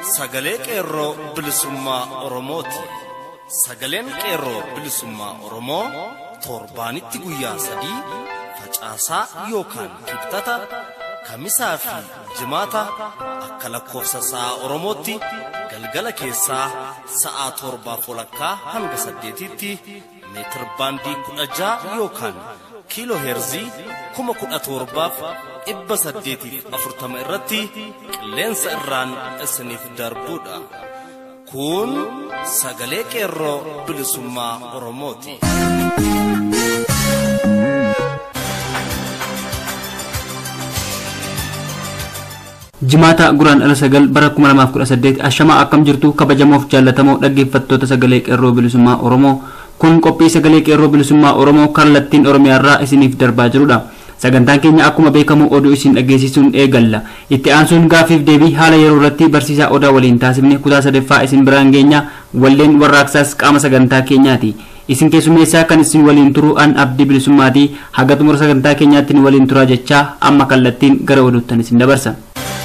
sagalee qeerroo bilisummaa Oromooti. Sagaleen qeerroo bilisummaa Oromoo torbaanitti guyyaa sadii facaasaa yookaan kibxata kamisaa fi jimaata akka lakkoofsa sa'a Oromootti galgala keessaa sa'aa torbaa walakkaa hanga saddeetitti meetir baandii kudha ja'a yookaan kiiloo heerzii kuma kudha torbaaf dhibba saddeetiif afurtama irratti qilleensa irraan isiniif darbuudha. Kun sagalee qeerroo bilisummaa Oromooti. jimaata guraan ala sagal bara 2018 ashamaa akkam jirtu kabajamoof jaallatamoo dhaggeeffattoota sagalee qeerroo bilisummaa oromoo kun qophii sagalee qeerroo bilisummaa oromoo kallattiin oromiyaarraa isiniif darbaa jirudha sagantaan keenya akkuma beekamu oduu isin dhageessisuun eegalla itti aansuun gaafiif deebii haala yeroo irratti barsiisaa odaa waliin taasifne kutaa sadaffaa isin biraan geenya walleen warraaqsaas qaama sagantaa keenyaati isin keessummeessaa kan isin waliin turu an abdii bilisummaati haga xumura sagantaa keenyaatti waliin turaa jechaa amma kallattiin gara oduuttan isin dabarsa.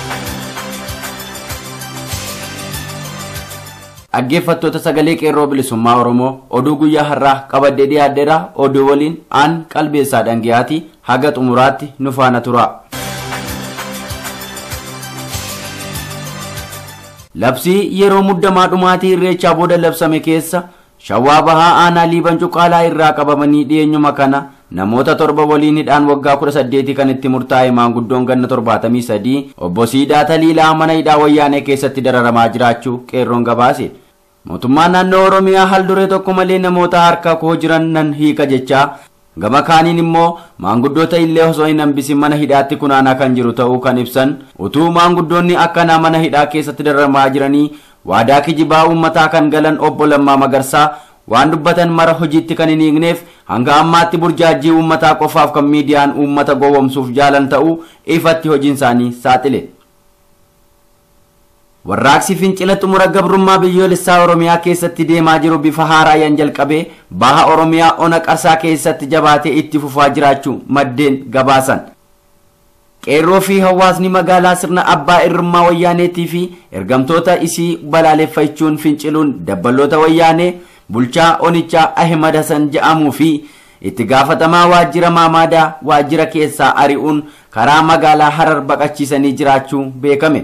dhaggeeffattoota sagalee qeerroo bilisummaa oromoo oduu guyyaa har'aa qabadee dhiyaadheera oduu waliin aan qalbeessaa dhangiyaati haga xumuraatti nu faana tura. labsii yeroo muddamaa dhumaatii irreechaa booda labsame keessa shawaa bahaa aanaa liiban cuqaalaa irraa qabamanii dhiyeenyuma kana namoota torba waliin hidhaan waggaa 18 kan itti murtaa'e maanguddoon ganna 73 obbo Siidaa Taliilaa mana hidhaa wayyaanee keessatti dararamaa jiraachuu qeerroon gabaase. Mootummaan naannoo Oromiyaa haal duree tokko malee namoota harka koo jiran nan hiika jechaa gama kaaniin immoo maanguddoota illee osoo hin hambisin mana hidhaatti kunaanaa kan jiru ta'uu kan ibsan utuu maanguddoonni akkanaa mana hidhaa keessatti dararamaa jiranii waadaa kijibaa uummataa kan galan obbo Lammaa Magarsaa waan dubbatan mara hojiitti kan hin hiikneef hanga ammaatti burjaajii uummataa qofaaf kan miidiyaan uummata gowwomsuuf jaalan ta'uu ifatti hojiin isaanii saaxile. Warraaqsi fincila xumura gabrummaa biyyoolessaa Oromiyaa keessatti deemaa jiru bifa haaraan jalqabee baha Oromiyaa ona qarsaa keessatti jabaatee itti fufaa jiraachuu maddeen gabaasan. qeerroo fi hawaasni magaalaa sirna abbaa irrummaa wayyaaneetii fi ergamtoota isii balaaleffachuun finciluun dabbaloota wayyaanee bulchaa onichaa ahmad hasan jedhamuu fi itti gaafatamaa waajjira maamaadaa waajjira keessaa ari'uun karaa magaalaa harar baqachiisanii jiraachuu beekame.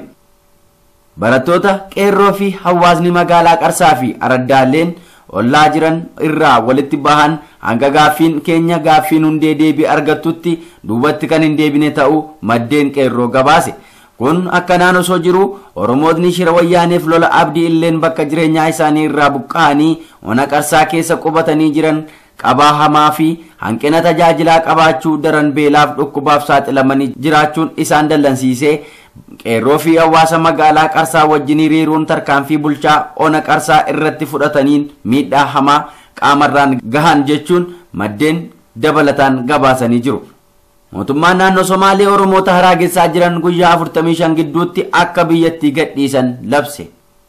barattoota qeerroo fi hawaasni magaalaa qarsaa fi araddaaleen ollaa jiran irraa walitti bahan hanga gaaffiin keenya gaaffiin hundee deebii argattutti duubatti kan hin deebine ta'uu maddeen qeerroo gabaase. kun akkanaan osoo jiru oromootni shira wayyaaneef lola abdii illeen bakka jireenyaa isaanii irraa buqqa'anii ona qarsaa keessa qubatanii jiran qabaa hamaa fi hanqina tajaajilaa qabaachuu daran beelaaf dhukkubaaf saaxilamanii jiraachuun isaan dallansiisee qeerroo fi hawaasa magaalaa qarsaa wajjin hiriiruun tarkaanfii bulchaa ona qarsaa irratti fudhataniin miidhaa hamaa qaamarraan gahan jechuun maddeen dabalataan gabaasanii jiru. mootummaan naannoo somaalee oromoota haraagessaa jiran guyyaa 45 gidduutti akka biyyattii gadhiisan labse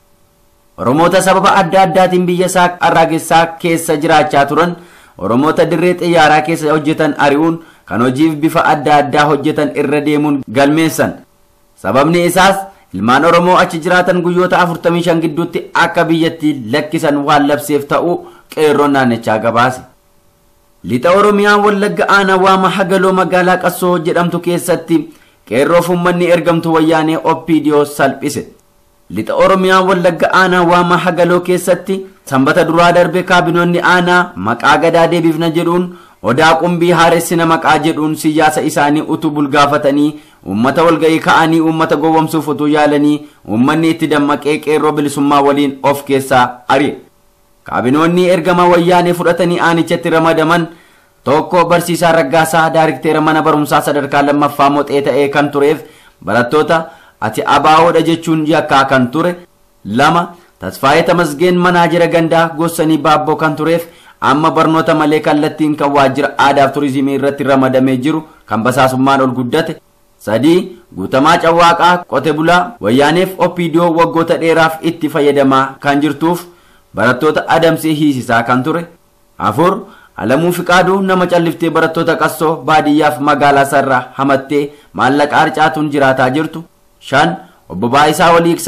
oromoota sababa adda addaatiin biyya isaa haraagessaa keessa jiraachaa turan oromoota dirree xiyyaaraa keessa hojjetan ari'uun kan hojiif bifa adda addaa hojjetan irra deemuun galmeessan sababni isaas ilmaan oromoo achi jiraatan guyyoota 45 gidduutti akka biyyattii lakkisan waan labseef ta'uu qeerroon naannichaa gabaase. lixa oromiyaa wallagga aanaa waama hagaloo magaalaa qassoo jedhamtu keessatti qeerroof uummanni ergamtu wayyaanee oppiidiyoo salphise lixa oromiyaa wallagga aanaa waama hagaloo keessatti sanbata duraa darbe kaabinoonni aanaa maqaa gadaa deebifna jedhuun odaa qumbii haaressina maqaa jedhuun siyaasa isaanii utuu bulgaafatanii uummata walga'ii ka'anii uummata gowwomsuuf utuu yaalanii uummanni itti dammaqee qeerroo bilisummaa waliin of keessaa ari'e. kaabinoonni ergama wayyaanee fudhatanii aanichatti ramadaman tokko barsiisaa raggaasaa daarikteera mana barumsaa sadarkaa lammaffaa moxee ta'ee kan tureef barattoota ati abaawoodha jechuun yakkaa kan ture lama tasfaayee tamasgeen manaajira gandaa gossanii baabboo kan tureef amma barnoota malee kallattiin kan waajjira aadaaf turizimii irratti ramadamee jiru kan basaasummaan ol guddate sadii guutamaa cawwaaqaa qote bulaa wayyaaneef oppiidiyoo waggoota dheeraaf itti fayyadamaa kan jirtuuf barattoota adamsee hiisisaa kan ture afur alamuu fiqaaduu nama calliftee barattoota qassoo baadiyyaaf magaalaa sarraa hamattee maallaqa harcaatuun jiraataa jirtu shan obbo Baayisaa Waliiqsaa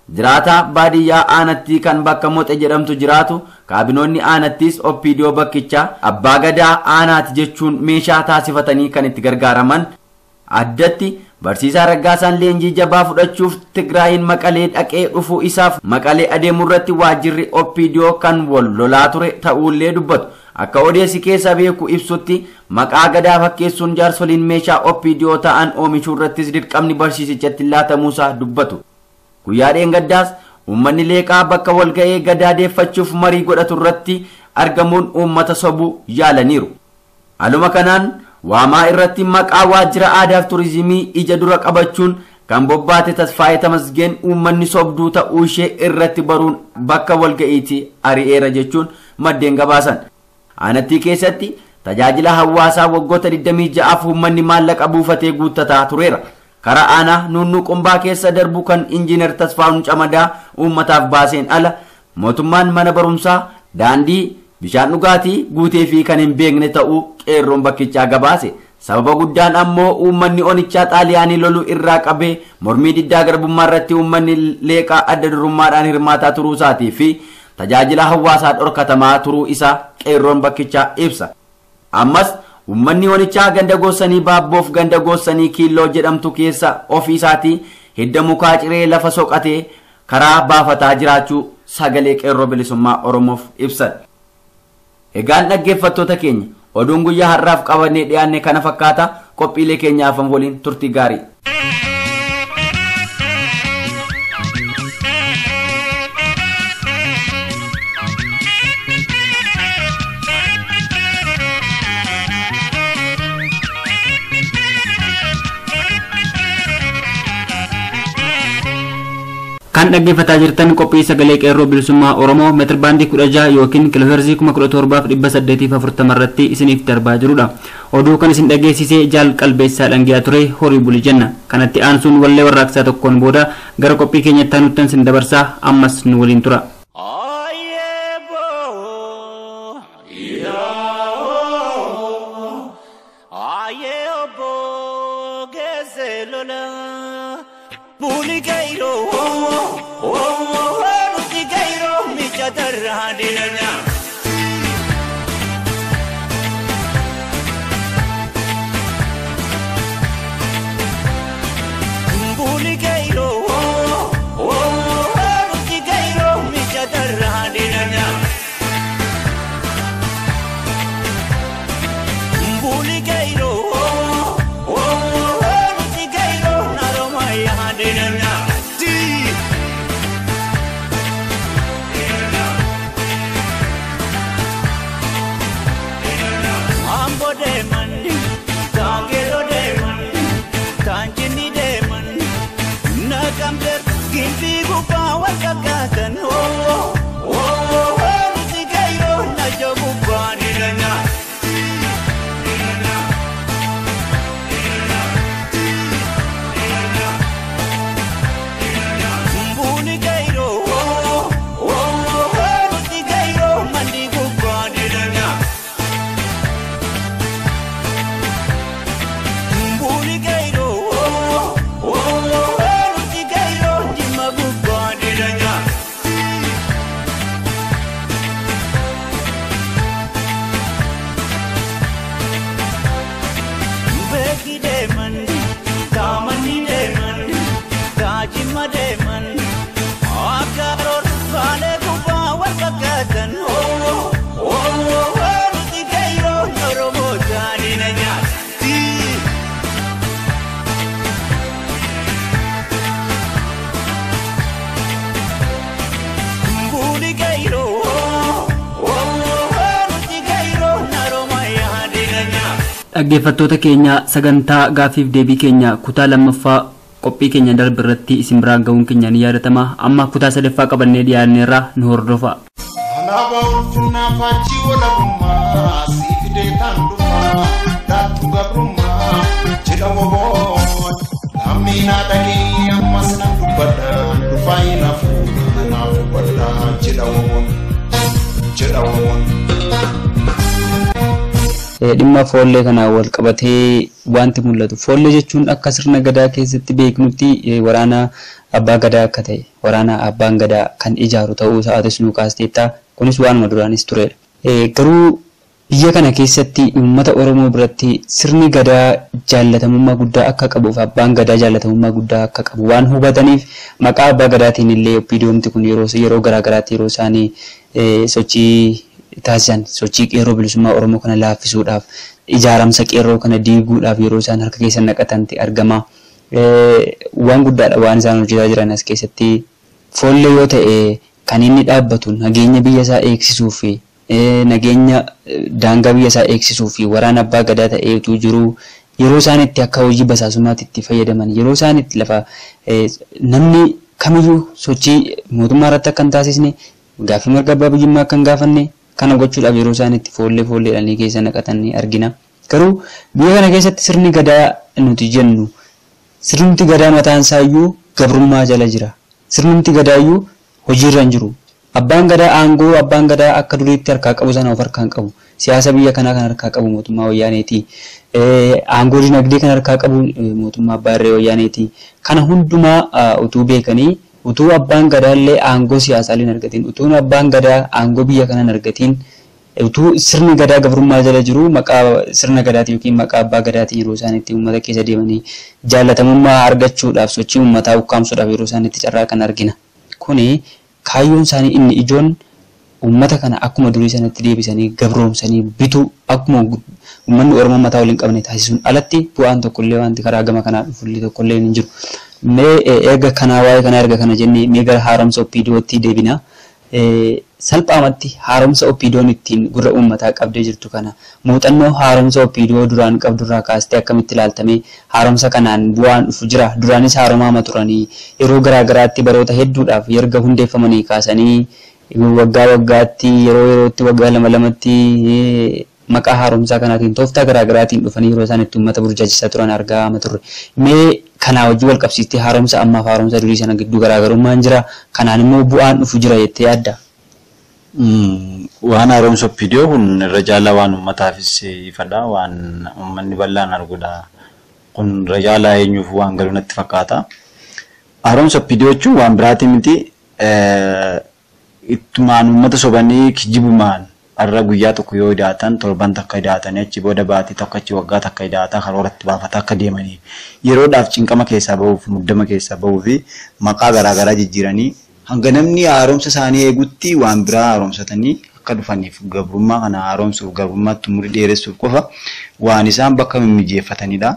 jiraataa baadiyyaa aanattii kan bakka moxe jedhamtu jiraatu kaabinoonni aanattiis oppiidiyoo bakkichaa abbaa gadaa aanaati jechuun meeshaa taasifatanii kan itti gargaaraman addatti barsiisaa raggaasaan leenjii jabaa fudhachuuf tigraayin maqalee dhaqee dhufuu isaaf maqalee adeemuu irratti waajjirri oppiidiyoo kan wal lolaa ture ta'uullee dubbatu akka odeessi keessa beeku ibsutti maqaa gadaa fakkeessuun jaarsoliin meeshaa oppiidiyoo ta'an oomishuu irrattis dirqamni barsiisichatti laatamuusaa dubbatu guyyaa dheengaddaas uummanni leeqaa bakka walga'ee gadaa deeffachuuf marii godhatu irratti argamuun uummata sobuu yaalaniiru haaluma kanaan waamaa irratti maqaa waajjira aadaaf turizimii ija dura qabachuun kan bobbaate tasfaayee tamasgeen uummanni sobduu ta'uu ishee irratti baruun bakka walga'iitti ari'eera jechuun maddeen gabaasan aanattii keessatti tajaajila hawaasaa waggoota 26 uummanni maallaqa buufatee guuttataa tureera karaa aanaa nunnuu qumbaa keessa darbu kan injiinar tasfaa'uun camadaa uummataaf baaseen ala mootummaan mana barumsaa daandii bishaan dhugaatii guutee fi kan hin beekne ta'uu qeerroon bakkichaa gabaase sababa guddaan ammoo uummanni onichaa xaaliyaanii loluu irraa qabee mormii diddaa garbummaa irratti uummanni leeqaa adda durummaadhaan hirmaataa turuu isaatii fi tajaajila hawaasaa dhorkatamaa turuu isaa qeerroon bakkichaa ibsa ammas uummanni onichaa ganda goossanii baabboof ganda goossanii kiilloo jedhamtu keessa ofii isaatii hidda mukaa ciree lafa soqatee karaa baafataa jiraachuu sagalee qeerroo bilisummaa oromoof ibsan egaan dhaggeeffattoota keenya oduun guyyaa har'aaf qabannee dhiyaanne kana fakkaata qophiilee keenyaaf waliin turtii gaarii kan dhaggeeffataa jirtan qophii sagalee qeerroo bilisummaa oromoo meetir baandii kudha jaha yookiin kiloheerzii kuma kudha torbaaf dhibba saddeetiif afurtama irratti isiniif darbaa jirudha oduu kan isin dhageessisee jaal qalbeessaa dhangiyaa ture horii buli jenna kanatti aansuun wallee warraaqsaa tokkoon booda gara qophii keenyatti aanutti isin dabarsaa ammas nu waliin tura. Puli gairo, oh, oh, oh, nuti gairo, micha tarradiranya. Puli gairo, oh, oh, oh, nuti gairo, micha tarradiranya. Puli gairo, oh, oh, oh, nuti gairo, naromaya hadiranya. Mambo deman, tagero deman, tanjini deman, nakamter gimpi gupa wal kakatan oh oh oh oh nuti kayo na jogu bani nanya. Mbuni kairo oh oh oh nuti kairo mandi gubani nanya. Mbuli gairo, oh, oh, oh, nuti gairo, jima bubani danya. Beki deman, tamani deman, tajima deman. Akaror bale kuba wal kakatan, oh, oh, oh, oh, nuti gairo, noromo tani nanya. Tii. Mbuli gairo, oh, oh, oh, nuti gairo, naromaya hadiranya. dhaggeeffattoota keenya sagantaa gaafiif deebii keenya kutaa lammaffaa qophii keenya darbe irratti isin biraan ga'uun keenya ni yaadatama amma kutaa sadaffaa qabannee dhiyaanneerra nu hordofa. Alaabaa ulfinaa faachii walabummaa sii fidee taan dhumaa daattu gabrummaa jedha woboon lammiinaa dhagee ammas nan dubbadha dhufaa hin hafu naaf dubbadha jedha woboon jedha woboon. dhimma foollee kanaan wal qabatee wanti mul'atu. Foollee jechuun akka sirna gadaa keessatti beeknutti waraana abbaa gadaa akka ta'e waraana abbaan gadaa kan ijaaru ta'uu isaatis nu kaasteetta kunis waanuma duraanis turedha. Garuu biyya kana keessatti uummata Oromoo biratti sirni gadaa jaalatamummaa guddaa akka qabuuf abbaan gadaa jaalatamummaa guddaa akka qabu waan hubataniif maqaa abbaa gadaatiin illee oppiidiyoomti kun yeroo yeroo garaagaraatti yeroo isaanii sochii taasisan sochii qeerroo bilisummaa Oromoo kana laaffisuudhaaf ijaaramsa qeerroo kana diiguudhaaf yeroo isaan harka keessa naqatanti argama. Waan guddaadha waan isaan hojjetaa jiran as keessatti foollee yoo ta'e kan inni dhaabbatu nageenya biyya isaa eegsisuu fi nageenya daangaa biyya isaa eegsisuu fi waraana abbaa gadaa ta'eetu jiru yeroo isaan itti akka hojii basaasummaatti itti fayyadaman yeroo isaan itti lafa namni kamiyyuu sochii mootummaa irratti akka hin taasisne gaaffii mirga abbaa biyyummaa akka hin gaafanne kana gochuudhaaf yeroo isaan itti foollee foolleedhaan keessa naqatan ni argina. Garuu biyya kana keessatti sirni gadaa nuti jennu sirnumti gadaa mataan isaayyuu gabrummaa jala jira. Sirnumti gadaayyuu hojiirra hin jiru. Abbaan gadaa aangoo abbaan gadaa akka duriitti harkaa qabu sana of harkaan qabu. Siyaasa biyya kanaa kan harkaa qabu mootummaa wayyaaneeti. Aangoo dinagdee kan harkaa qabu mootummaa abbaa irree wayyaaneeti. Kana hundumaa utuu beekanii utuu abbaan gadaallee aangoo siyaasaa hin argatiin utuu abbaan gadaa aangoo biyya kanaa hin argatiin utuu sirni gadaa gabrummaa jala jiru maqaa sirna gadaatiin yookiin maqaa abbaa gadaatiin yeroo isaan itti uummata keessa deemanii jaalatamummaa argachuudhaaf sochii uummataa ukkaamsuudhaaf yeroo isaan itti carraa kan argina. Kuni kaayyoon isaanii inni ijoon uummata kana akkuma durii sanatti deebisanii gabroomsanii bituu akkuma uummanni Oromoo mataa waliin qabne taasisuun alatti bu'aan tokkollee wanti karaa gama kanaa dhufullee tokkollee hin jiru. Mee erga kanaa waa'ee kanaa erga kana jennee mee gara haaromsa oppiidootti deebina. Salphaamatti haaromsa oppiidoon ittiin gurra uummataa qabdee jirtu kana muuxannoo haaromsa oppiidoo duraan qabdurraa kaastee akkamitti ilaaltamee haaromsa kanaan bu'aan dhufu jira. Duraanis haaromaama turanii yeroo garaagaraatti baroota hedduudhaaf erga hundeeffamanii kaasanii waggaa waggaatti yeroo yerootti waggaa lama lamatti maqaa haaromsaa kanaatiin tooftaa garaagaraatiin dhufanii yeroo isaan itti uummata burjaajisaa turan argaa turre. Mee kanaa wajjin wal qabsiistee haaromsa ammaaf haaromsa durii sana gidduu garaagarummaan jira. Kanaan immoo bu'aan dhufu jira jettee yaadda. Waan haaromsa oppiidiyoo kun irra caalaa waan uummataafis ifadha. Waan uummanni bal'aan arguudha. Kun irra caalaa eenyuuf waan galu natti fakkaata. Haaromsa oppiidiyoo jechuun waan biraati miti. Ittumaan uummata sobanii kijibumaan har'a guyyaa tokko yoo hidhaatan torban takka hidhaatanii achi booda baatii tokko achi waggaa takka hidhaataa karooratti baafata akka deemanii yeroodhaaf cinqama keessaa bahuuf muddama keessaa bahuu fi maqaa garaagaraa jijjiiranii hanga namni haaromsa isaanii eegutti waan biraa haaromsatanii akka dhufaniif gabrummaa kana haaromsuuf gabrummaatti umurii dheeressuuf qofa waan isaan bakka mimmijeeffatanidha.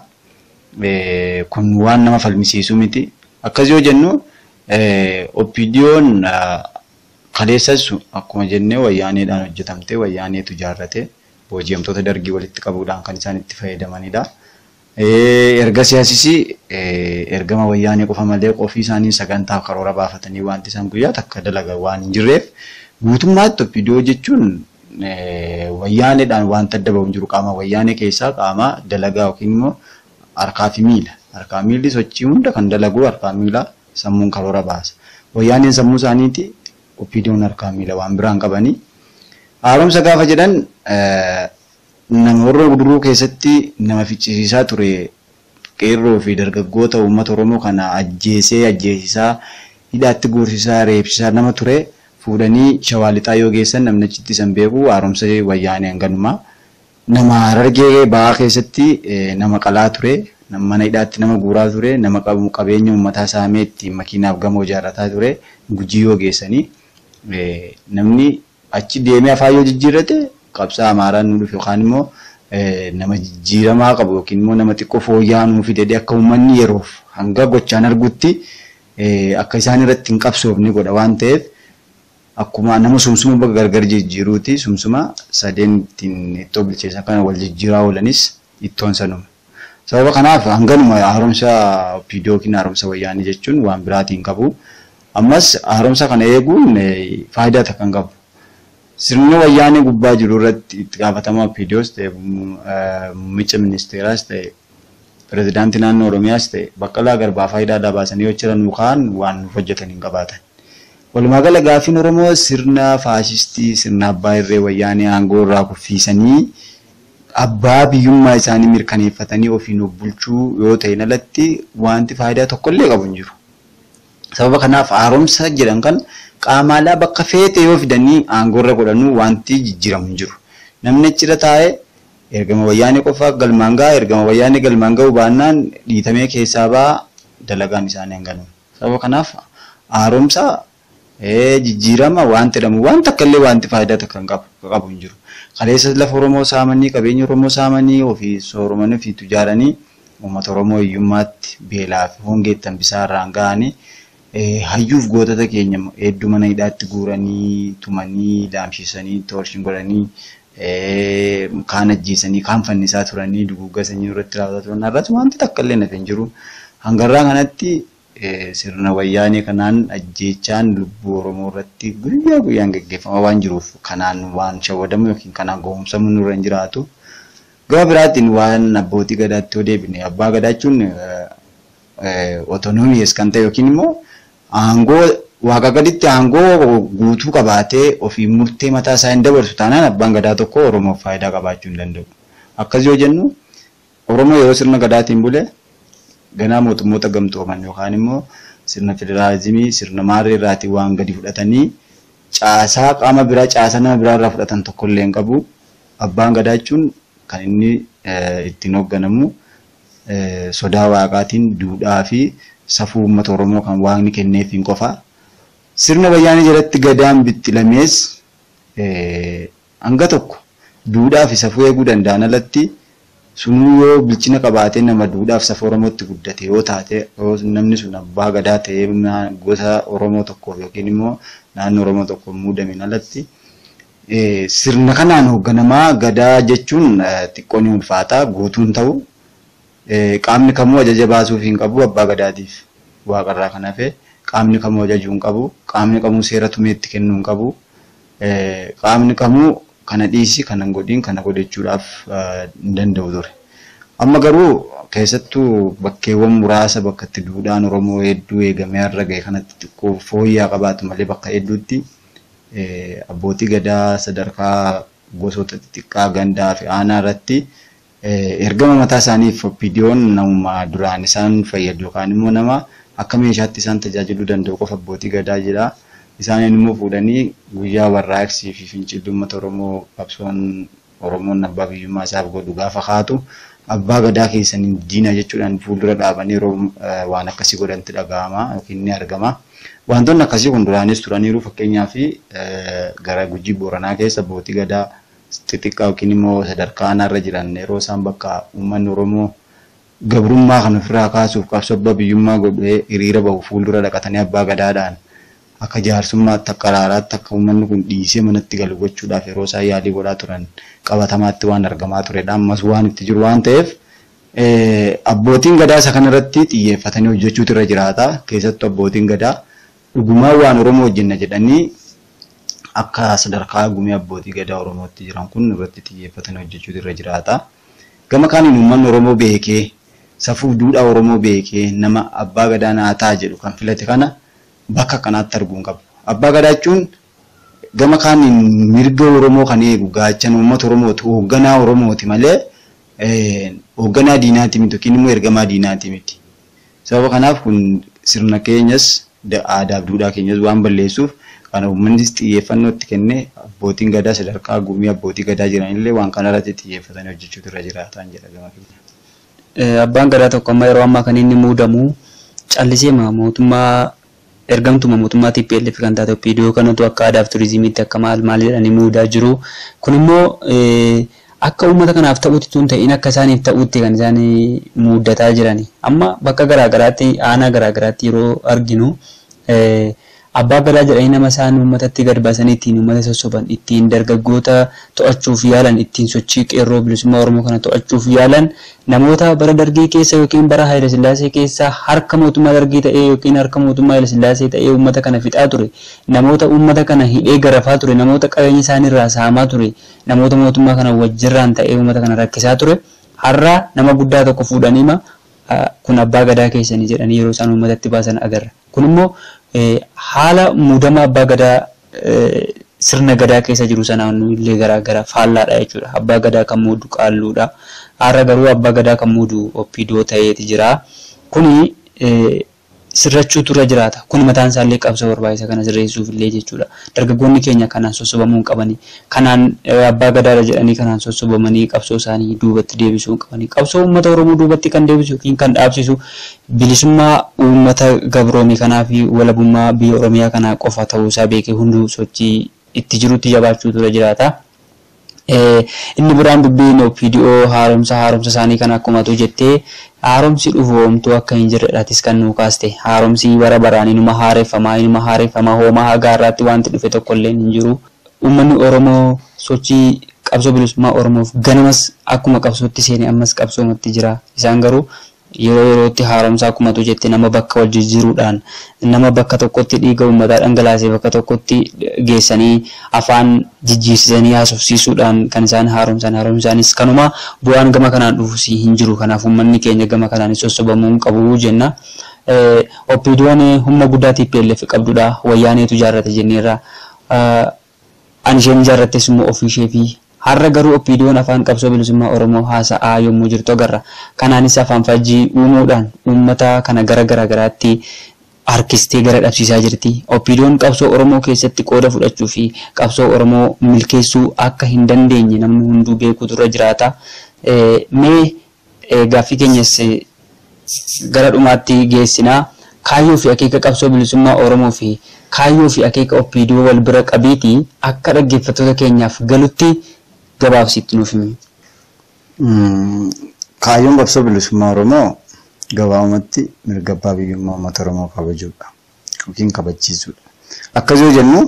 Kun waan nama falmisiisu miti. Akkas yoo jennu oppiidiyoon kaleessas akkuma jennee wayyaaneedhaan hojjetamte wayyaaneetu ijaarrate booji'amtoota dargii walitti qabuudhaan kan isaan itti fayyadamanidha. Erga siyaasisi ergama wayyaanee qofa malee qofii isaanii sagantaa karoora baafatanii wanti isaan guyyaa takka dalagan waan hin jirreef guutummaatti oppiidiyoo jechuun wayyaaneedhaan wanta adda bahu hin jiru qaama wayyaanee keessaa qaama dalagaa yookiin immoo harkaa fi miila. Harkaa miilli sochii hunda kan dalagu harkaa miila sammuun karoora baasa. Wayyaaneen sammuu isaaniiti oppiidiyoon harkaa miila waan biraan qabanii. Haaromsa gaafa jedhan nama warra duruu keessatti nama ficcisiisaa ture qeerroo fi dargaggoota uummata Oromoo kana ajjeesee ajjeesisaa hidhaatti guursisaa reebsisaa nama ture fuudhanii shawaa lixaa yoo geessan namni achitti isan beeku haaromsa wayyaanee hanganumaa. Nama harargee ba'aa keessatti nama qalaa ture mana hidhaatti nama guuraa ture nama qabeenya uummataa saamee ittiin makiinaaf gamoo ijaarrataa ture gujii yoo geessanii namni achi deemee afaan yoo jijjiirrate qabsaa amaaraan nu dhufe yookaan immoo nama jijjiiramaa qabu yookiin immoo nama xiqqoo fooyya'aa nuu fide akka uummanni yeroof hanga gochaan argutti akka isaan irratti hin qabsoofne godha waan ta'eef akkuma nama sumsuma bakka gargar jijjiiruuti sumsuma sadeen ittiin ittoo bilcheessan kana wal jijjiiraa oolanis ittoon sanuma. Sababa kanaaf hanganuma haaromsa oppiidiyoo yookiin haaromsa wayyaanii jechuun waan biraatiin qabu. Ammas haaromsa kana eeguun faayidaa takka hin qabu. Sirni wayyaanee gubbaa jiru irratti itti gaafatamaa oppiidiyoos ta'e muummicha ministeeraas ta'e pirezidaantii naannoo Oromiyaas ta'e baqqalaa garbaa faayidaa baasanii yoo jiran kaan waan nuuf hojjetan hin qabaatan. Walumaa gala gaafiin Oromoo sirna faashistii sirna abbaa irree wayyaanee aangoo irraa kuffiisanii abbaa biyyummaa isaanii mirkaneeffatanii ofiin of bulchuu yoo ta'e alatti wanti faayidaa tokkollee qabu hin jiru. Sababa kanaaf haaromsa jedhan kan qaamaalaa bakka feete yoo fidanii aangoorra godhanuu wanti jijjiiramu hin jiru. Namni achirra taa'ee ergama wayyaanee qofaa galmaan ga'a ergama wayyaanee galmaan ga'uu baannaan dhiitamee keessaa ba'a dalagaan isaanii hanganu. Sababa kanaaf haaromsa jijjiirama waan jedhamu waan takka illee wanti faayidaa takka hin qabu hin jiru. Kaleessa lafa Oromoo saamanii qabeenya Oromoo saamanii ofii sooromanii ofii ijaaranii uummata Oromoo hiyyummaatti beelaa fi hongeettan bisaarraan ga'anii hayyuuf gootota keenya hedduu mana hidhaatti guuranii tumanii daamsisanii toorshin godhanii kaan ajjeesanii kaan fannisaa turanii duguuggaa sanyii irratti raawwataa turan irratti wanti takka illee nafe hin jiru. Hangarraa kanatti sirna wayyaanee kanaan ajjeechaan lubbuu Oromoo irratti guyyaa guyyaan gaggeeffamaa waan jiruuf kanaan waan shawwadamu yookiin kanaan gowwomsamu nurra hin jiraatu. Gama biraatiin waan abbootii gadaatti yoo deebine abbaa gadaa jechuun otonoomiyes kan ta'e yookiin immoo aangoo waaqa gaditti aangoo guutuu qabaatee ofii murtee mataa isaa hin dabarsu taanaan abbaan gadaa tokko Oromoof faayidaa qabaachuu hin danda'u. Akkas yoo jennu Oromoo yeroo sirna gadaatiin bule ganaa mootummoota gamtooman yookaan immoo sirna federaalizimii sirna maarree irraatii waan gadi fudhatanii caasaa qaama biraa caasaa nama biraa irraa fudhatan tokko illee hin qabu. Abbaan gadaa jechuun kan inni ittiin hoogganamu sodaa waaqaatiin duudhaa fi safuu uummata Oromoo kan waaqni kenneef hin qofa. Sirna wayyaanee jalatti gadaan bittilamees hanga tokko duudhaa fi safuu eeguu danda'an alatti sunuu yoo bilchina qabaatee nama duudhaaf safuu Oromootti guddate yoo taate namni sun abbaa gadaa ta'ee gosa Oromoo tokkoof yookiin immoo naannoo Oromoo tokkoof muudamin alatti sirna kanaan hoogganamaa gadaa jechuun xiqqoo ni ulfaata guutuun ta'u qaamni kamuu ajaja baasuuf hin qabu abbaa gadaatiif waaqarraa kan hafe qaamni kamuu ajajuu hin qabu qaamni kamuu seera tumeetti kennuu hin qabu qaamni kamuu kana dhiisi kana godhiin kana godhachuudhaaf hin danda'u ture. Amma garuu keessattuu bakkeewwan muraasa bakka itti duudhaan Oromoo hedduu eegamee har'a gahe kanatti xiqqoo fooyya'aa qabaatu malee bakka hedduutti abbootii gadaa sadarkaa gosoota xixiqqaa gandaa fi aanaa irratti ergama mataa isaaniif viidiyoon namuma duraan isaan fayyadu yookaan immoo nama akka meeshaatti isaan tajaajiluu danda'u qofa abbootii gadaa jira. Isaaniin immoo fuudhanii guyyaa warraaqsii fi fincilli uummata Oromoo qabsoon Oromoon abbaa biyyummaa isaaf godhu gaafa haatu abbaa gadaa keessaniin diina jechuudhaan fuuldura dhaabanii yeroo waan akkasii godhanti dhaga'ama yookiin ni argama. Wantoonni akkasii kun duraanis turaniiru fakkeenyaaf gara gujii booranaa keessa abbootii gadaa xixiqqaa yookiin immoo sadarkaa aanaarra jiran yeroo isaan bakka uummanni Oromoo gabrummaa kan ofirraa kaasuuf qabsoo abbaa biyyummaa godhee hiriira bahu fuuldura dhaqatanii abbaa gadaadhaan akka jaarsummaatti akka araaraatti akka uummanni kun dhiisee manatti galu gochuudhaaf yeroo isaan yaalii godhaa turan qabatamaatti waan argamaa turedha. Ammas waan itti jiru waan ta'eef abbootiin gadaa isa kanarratti xiyyeeffatanii hojjechuutu irra jiraata. Keessattuu abbootiin gadaa dhugumaa waan Oromoo hojjenna jedhanii akka sadarkaa gumii abbootii gadaa Oromootti jiran kun irratti xiyyeeffatanii hojjechuutu irra jiraata. Gama kaaniin uummanni Oromoo beekee safuu duudhaa Oromoo beekee nama abbaa gadaa naa ta'a jedhu kan filate kana bakka kanaatti arguun qabu. Abbaa gadaa jechuun gama kaaniin mirga Oromoo kan eegu gaachan uummata Oromooti hoogganaa Oromooti malee hoogganaa diinaati miti yookiin immoo ergamaa diinaati miti. Sababa kanaaf kun sirna keenyas aadaa fi duudhaa keenyas waan balleessuuf kana uummannis xiyyeeffannoo itti kennee abbootiin gadaa sadarkaa gumii abbootii gadaa jiranillee waan kanarratti xiyyeeffatanii hojjechuutu irra jiraatan jedha gama keenya. Abbaan gadaa tokko amma yeroo ammaa kan inni muudamu callisee mootummaa ergamtuma mootummaa TPLF kan taate viidiyoo kanatu akka aadaa fi turizimiitti akka maal maal jedhanii muudaa jiru. Kun immoo akka uummata kanaaf ta'utti tun ta'in akka isaaniif ta'utti kan isaan muudataa jirani. Amma bakka garaagaraatti aanaa garaagaraatti yeroo arginu abbaa gadaa jedhanii nama isaan uummatatti gad baasanii ittiin uummata sossoban ittiin dargaggoota to'achuuf yaalan ittiin sochii qeerroo bilisummaa oromoo kana to'achuuf yaalan namoota bara dargii keessa yookiin bara Haayile Sillaasee keessa harka mootummaa dargii ta'ee yookiin harka mootummaa Haayile Sillaasee ta'ee uummata kana fixaa ture namoota uummata kana hidhee garafaa ture namoota qabeenya isaaniirraa saamaa ture namoota mootummaa kana wajjirraan ta'ee uummata kana rakkisaa ture har'a nama guddaa tokko fuudhaniima kun abbaa gadaa keessanii jedhanii yeroo isaan uummatatti baasan agarra kun immoo haala muudama abbaa gadaa sirna gadaa keessa jiru sanaan illee garaagara faallaadha jechuudha. Abbaa gadaa kan muudu qaalluudha. Har'a garuu abbaa gadaa kan muudu oppidoo ta'eeti jira. Kuni sirrachuu turre jiraata. Kun mataan isaallee qabsoo barbaachisa kana sirreessuuf illee jechuudha. Dargaggoonni keenya kanaan sossobamuu hin qabani. Kanaan abbaa gadaadha jedhanii kanaan sossobamanii qabsoo isaanii duubatti deebisuu hin qabani. Qabsoo uummata Oromoo duubatti kan deebisu yookiin kan dhaabsisu bilisummaa uummata gabroomii kanaa fi walabummaa biyya Oromiyaa kanaa qofa ta'uusaa beekee hunduu sochii itti jirutti jabaachuu ture jiraata. Inni biraan dubbiin OPDO haaromsa haaromsa isaanii kan akkuma tu jettee haaromsi dhufu homtuu akka hin jirredhaatis kan nuu kaaste haaromsi bara baraan inuma haareeffamaa inuma haareeffamaa hoomaa hagaa irraatti wanti dhufe tokko illee hin jiru. Uummanni Oromoo sochii qabsoo bilisummaa Oromoof ganamas akkuma qabsootti seene ammas qabsoomatti jira. Isaan garuu yeroo yerootti haaromsa akkuma tu jette nama bakka wal jijjiiruudhaan nama bakka tokkotti dhiiga uummataa dhangalaasee bakka tokkotti geessanii afaan jijjiirsisanii haasofsiisuudhaan kan isaan haaromsan haaromsaanis kanuma bu'aan gama kanaan dhufus hin jiru kanaaf uummanni keenya gama kanaan sossobamuu hin qabu jenna. Oppiidoon humna guddaa TPLF qabdudha wayyaaneetu ijaarrate jenneerra. Ani isheen ijaarrattes immoo ofii ishee fi har'a garuu oppiidoon afaan qabsoo bilisummaa oromoo haasa'aa yommuu jirtu agarra kanaanis afaan fajjii uumuudhaan uummata kana gara garaagaraatti harkistee gara dhabsiisaa jirti oppiidoon qabsoo oromoo keessatti qooda fudhachuu fi qabsoo oromoo milkeessuu akka hin dandeenye namni hunduu beekuutu irra jiraata mee gaaffii keenyas gara dhumaatti geessinaa kaayyoo fi akeeka qabsoo bilisummaa oromoo fi kaayyoo fi akeeka oppiidoo wal bira qabiiti akka dhaggeeffattoota keenyaaf galutti gabaabsiitti nuuf himi. Kaayyoon qabsoo bilisummaa Oromoo gabaabumatti mirga abbaa biyyummaa uummata Oromoo kabajuudha yookiin kabachiisuudha. Akkas yoo jennu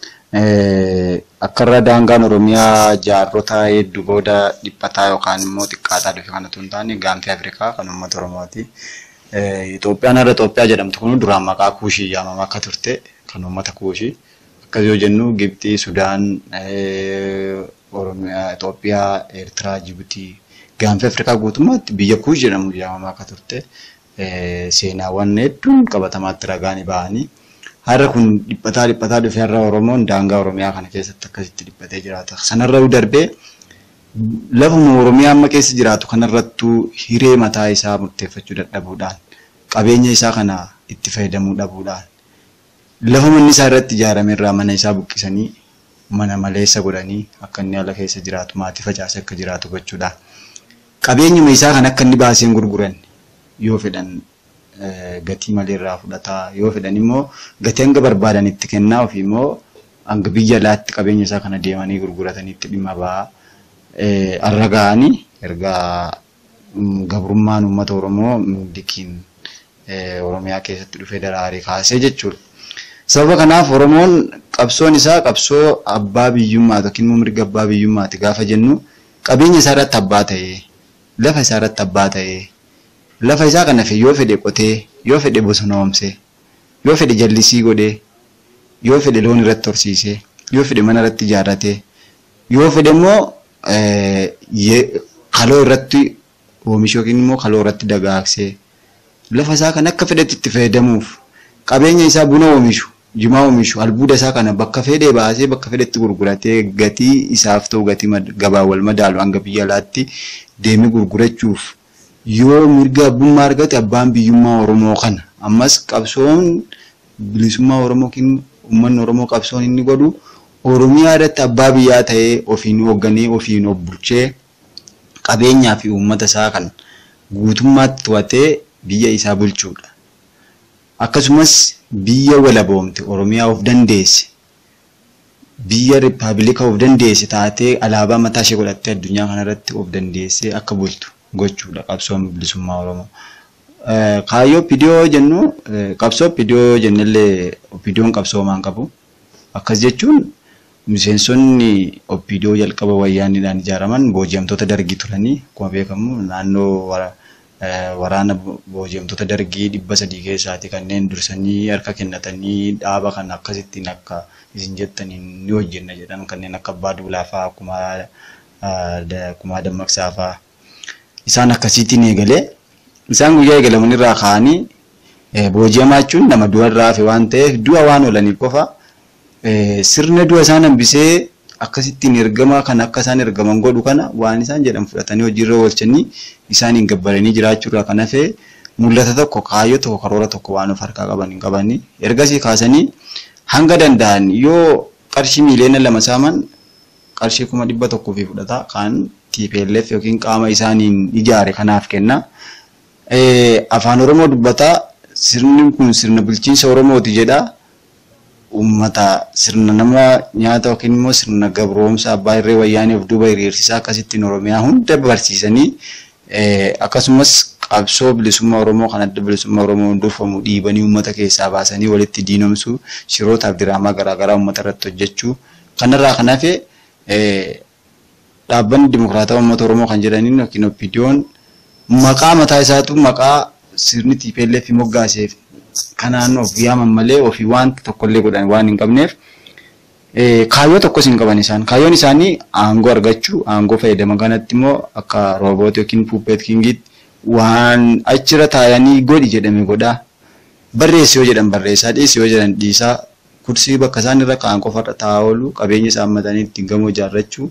akka irra daangaan Oromiyaa jaarrota hedduu booda dhiphataa yookaan immoo xiqqaataa dhufe kanatu hin taane gaanfii Afrikaa kan uummata Oromooti. Itoophiyaan har'a Itoophiyaa jedhamtu kun duraan maqaa kuushii yaamamaa akka turte kan uummata kuushii. Akkas yoo jennu Gibxii, Sudaan, Oromiyaa, Itoophiyaa, Eertiraa, Jibuutii gaanfii Afrikaa guutummaatti biyya kuush jedhamu yaamamaa akka turte seenaawwan hedduun qabatamaatti ragaanii bahanii har'a kun dhiphataa dhiphataa dhufe har'a Oromoon daangaa Oromiyaa kana keessatti akkasitti dhiphatee jiraata. Sanarra darbee lafuma Oromiyaa amma keessa jiraatu kanarrattuu hiree mataa isaa murteeffachuu dadhabuudhaan qabeenya isaa kana itti fayyadamuu dhabuudhaan lafa manni isaa irratti ijaarame irraa mana isaa buqqisanii mana maleessa godhanii akka inni ala keessa jiraatu maatii facaasee akka jiraatu gochuudhaan qabeenyuma isaa kan akka inni baaseen gurguran yoo fedhan gatii malee irraa fudhataa yoo fedhan immoo gatii hanga barbaadan itti kennaa ofii immoo hanga biyya alaatti qabeenya isaa kana deemanii gurgurataniitti dhimma ba'aa. arra ga'anii erga gabrummaan uummata Oromoo milikiin Oromiyaa keessatti dhufee daraaree kaasee jechuudha. Sababa kanaaf Oromoon qabsoon isaa qabsoo abbaa biyyummaa yookiin immoo mirga abbaa biyyummaati gaafa jennu qabeenya isaa irratti abbaa ta'ee lafa isaa irratti abbaa ta'ee lafa isaa kana yoo fedhe qotee yoo fedhe bosonoomsee yoo fedhe jallisii godhee yoo fedhe loon irratti horsiisee yoo fedhe mana irratti ijaarratee yoo fedhe immoo kaloo irratti oomishu yookiin immoo kaloo irratti dagaagsee lafa isaa kan akka fedhetti itti fayyadamuuf qabeenya isaa buna oomishu jimaa oomishu albuuda isaa kana bakka fedhee baasee bakka fedhetti gurguratee gatii isaaf ta'u gatii gabaa wal madaalu hanga biyya alaatti deemee gurgurachuuf yoo mirga abbummaa argate abbaan biyyummaa Oromoo kana ammas qabsoon bilisummaa Oromoo yookiin uummanni Oromoo qabsoon inni godhu Oromiyaa irratti abbaa biyyaa ta'ee ofiin hoogganee ofiin of bulchee qabeenyaa fi uummata isaa kan guutummaatti to'atee biyya isaa bulchuudha. Akkasumas biyya walaboomte Oromiyaa of dandeesse biyya rippaabilika of dandeesse taatee alaabaa mataa ishee godhattee addunyaa kanarratti of dandeessee akka bultu gochuudha qabsoon bilisummaa Oromoo. Kaayyoo pidiyoo jennu qabsoo pidiyoo jennellee pidiyoon qabsoomaan qabu. Akkas jechuun miseensonni oppidiyoo jalqaba wayyaaniidhaan ijaaraman booji'amtoota dargii turanii akkuma beekamu naannoo waraana booji'amtoota dargii dhibba sadii keessaati kanneen dursanii harka kennatanii dhaaba kan akkasittiin akka isin jettaniin ni hojjenna jedhan kanneen akka abbaa duulaa fa'aa akkuma dammaqsaa fa'aa isaan akkasiitiin eegalee isaan guyyaa eegalaman irraa ka'anii booji'amaa jechuun nama du'a irraa hafe waan ta'eef du'a waan oolaniif qofa eh, sirna du'a isaan hambisee akkasittiin ergamaa kan akka isaan ergaman godhu kana waan isaan jedhan fudhatanii hojiirra oolchanii isaaniin gabbaranii jiraachuurraa kan hafee mul'ata tokko kaayyoo tokko karoora tokko waan of harkaa qaban hin qabanii ergasii kaasanii hanga danda'an yoo qarshii miiliyoona lama saaman qarshii kuma dhibba tokkoo fi fudhata kan TPLF yookiin qaama isaaniin ijaare kanaaf kenna. Eh, Afaan Oromoo dubbataa sirni kun sirna bulchiinsa Oromooti jedha. Uummata sirna nama nyaata yookiin immoo sirna gabroomsa abbaa irree wayyaanii of duuba hiriirsisaa akkasittiin Oromiyaa hunda barsiisanii eh, akkasumas qabsoo bilisummaa Oromoo kan adda bilisummaa Oromoo durfamu dhiibanii uummata keessaa baasanii walitti diinomsuu shirootaaf diraamaa garaagaraa uummata irratti hojjechuu kanarraa kan hafe eh, dhaabbanni dimokiraataa uummata Oromoo kan jedhaniin yookiin oppiidiyoon maqaa mataa isaatu maqaa sirni TPLF moggaaseef kanaan of yaaman malee ofii wanta tokkollee godhan waan hin qabneef eh, kaayyoo tokkos hin qaban isaan kaayyoon isaanii aangoo argachuu aangoo fayyadaman kanatti immoo akka roobootii yookiin puuppeet kingiitti waan achirra taayanii godhi jedhame godhaa barreessi yoo jedhan barreessaa dhiisi yoo jedhan dhiisaa kursii bakka isaan irra kaa'an qofarra taa'aa oolu qabeenya isaan matanii ittiin gamoo ijaarrachuu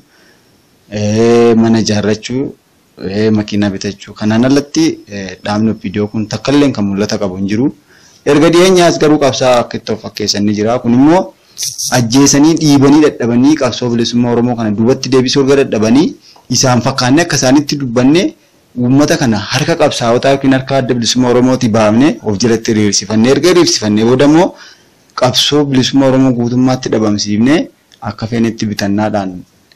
eh, mana ijaarrachuu eh, makiinaa bitachuu kanaan alatti eh, dhaabni oppiidiyoo kun takkallee kan mul'ata qabu hin jiru. Erga dhiyeenyaas garuu qabsaa akka itti of fakkeessanii jira. Kun immoo ajjeesanii dhiibanii dadhabanii qabsoo bilisummaa Oromoo kana duubatti deebisuu erga dadhabanii isaan fakkaannee akka isaanitti dubbannee uummata kana harka qabsaa'otaa yookiin harka adda bilisummaa Oromooti baafnee of jalatti hiriirsifannee erga hiriirsifannee booda immoo qabsoo bilisummaa Oromoo guutummaatti dhabamsiifnee akka feenetti bitannaadhaan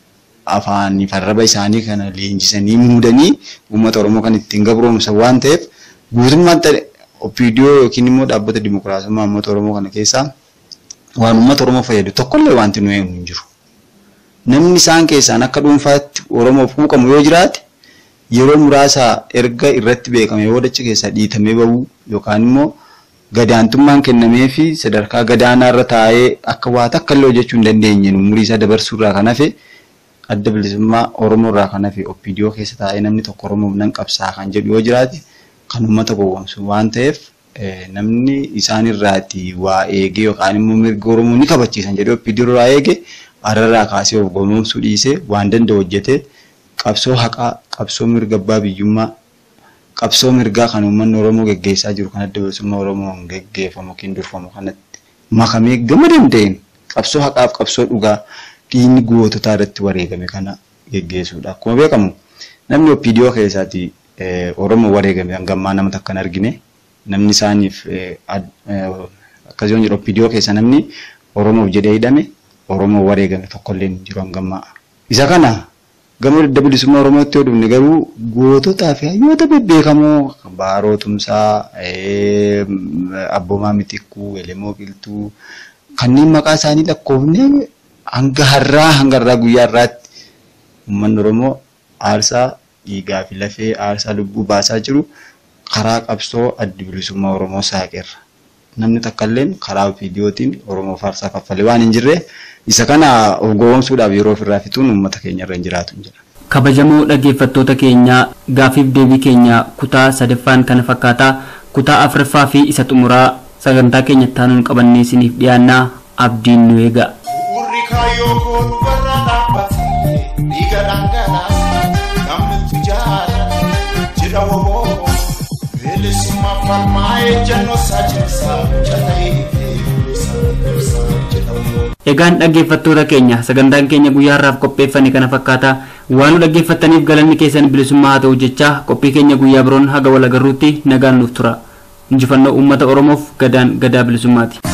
afaan farraba isaanii kana leenjisanii muudanii uummata Oromoo kan ittiin gabroomsan waan ta'eef guutummaatti oppiidiyoo yookiin immoo dhaabbata dimokiraasummaa uummata Oromoo kana keessaa waan uummata Oromoo fayyadu tokkollee wanti nu eegu hin jiru. Namni isaan keessaan akka dhuunfaatti Oromoof quuqamu yoo jiraate yeroo muraasa erga irratti beekame yoo dacha keessaa dhiitamee bahuu yookaan immoo gadaantummaan kennamee fi sadarkaa gadaanaa irra taa'ee akka waa takka illee hojjechuu hin dandeenye umurii isaa dabarsuu irraa kan hafe adda bilisummaa Oromoo irraa kan hafe oppiidiyoo keessa taa'ee namni tokko Oromoof nan qabsaa kan jedhu yoo jiraate kan uummata gowwoomsu waan ta'eef namni isaan irraati waa eegee yookaan immoo mirga Oromoo ni kabachiisan jedhee oppiidiyoo irraa eege ararraa kaasee of gowwoomsuu dhiisee waan danda'u hojjetee qabsoo haqaa qabsoo mirga abbaa biyyummaa qabsoo mirgaa kan uummanni Oromoo geggeessaa jiru kan adda bilisummaa Oromoon geggeeffamu yookiin durfamu kanatti makamee gama danda'een qabsoo haqaaf qabsoo dhugaa dhiigni goototaa irratti wareegame kana geggeessuudha. Akkuma beekamu namni oppiidiyoo keessaati Oromoo wareegame hangammaa nama takkan argine namni isaaniif akkasumas jedhu oppiidiyoo keessa namni Oromoof jedhee hidhame Oromoo wareegame tokkollee hin jiru hangammaa. Isa kana gama adda bilisummaa Oromootti yoo dhufne garuu goototaa fi hayyoota bebbeekamoo Baaroo Tumsaa, Abboomaa Mitikkuu, Elemoo Qiltuu kanneen maqaa isaanii lakkoofne hanga har'aa hanga har'aa guyyaa har'aatti uummanni Oromoo aarsaa dhiigaa fi lafee aarsaa lubbuu baasaa jiru karaa qabsoo adda bilisummaa Oromoo saaqeerra. Namni takkalleen karaa viidiyootiin Oromoo faarsaa kaffalee waan hin jirre isa kana of gowwoomsuudhaaf yeroo ofirraa fixuun uummata keenya irra hin jiraatu hin jira. kabajamoo dhaggeeffattoota keenyaa gaafiif deebii keenya kutaa sadaffaan kana fakkaataa kutaa afuraffaa fi isa xumuraa sagantaa keenya taanuun qabannee isiniif dhiyaannaa abdiin nu eega. Urri kaayyoo koo dhugarra dhaabbate dhiiga dhangalaase namni itti jaallate jedha woboo bilisummaa falmaa ejjannoo isaa cimsaa jala'ee ibsaa jedha woboo. Egaan dhaggeeffattoota keenya sagantaan keenya guyyaa har'aaf qopheeffame kana fakkaata waan nu dhaggeeffattaniif galanni keessan bilisummaa haa ta'u jecha qophii keenya guyyaa biroon haga wal agarruutti nagaan nuuf tura injifannoo uummata oromoof gadaan gadaa bilisummaati.